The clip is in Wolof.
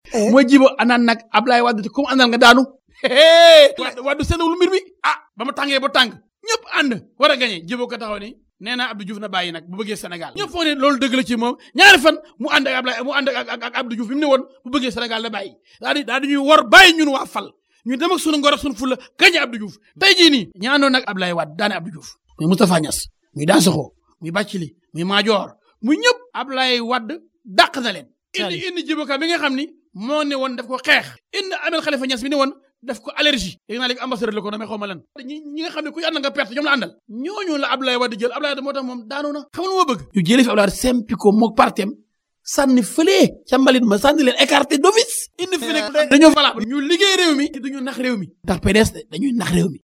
mooy jibo anaan nag Ablaye Wade te comme àndal nga daanu Wade Wade seenawul mbir mi ah ba mu tàngee ba tàng ñëpp ànd war a gañe jibo ko taxaw ni nee naa Abdou Diouf na bàyyi nag bu bëggee Sénégal ñëpp foog ne loolu dëgg la ci moom ñaari fan mu ànd ak Ablaye mu ànd ak ak Abdou Diouf bi mu ne woon bu bëggee Sénégal na bàyyi daal di daal di ñuy war bàyyi ñun waa fal ñu dem ak sunu ngor ak sunu fulla gañe Abdou Diouf tey jii nii ñaanoon nag Ablaye Wade daane Abdou Diouf muy Moustapha Niass muy Dansokho muy Bathily muy Madior muy ñëpp Ablaye Wade dàq na leen indi indi jiboka bi nga xam ni moo ne woon daf ko xeex indi Ahmed Khalifa Niass bi ne woon daf ko allergie léegi naa léegi ambassadeur la ko damay xaw ma lan ñi ñi nga xam ne kuy ànd nga perte ñoom la àndal ñooñu la Ablaye Wade jël Ablaye Wade moo tax moom daanu na xam nga lu ma bëgg ñu jëlee fi Ablaye Wade sempi ko mook partem sànni fële ca mbalit ma sànni leen écarté d'office indi fi nekk dañoo valable ñu liggéey réew mi duñu nax réew mi ndax PDS dañuy nax réew mi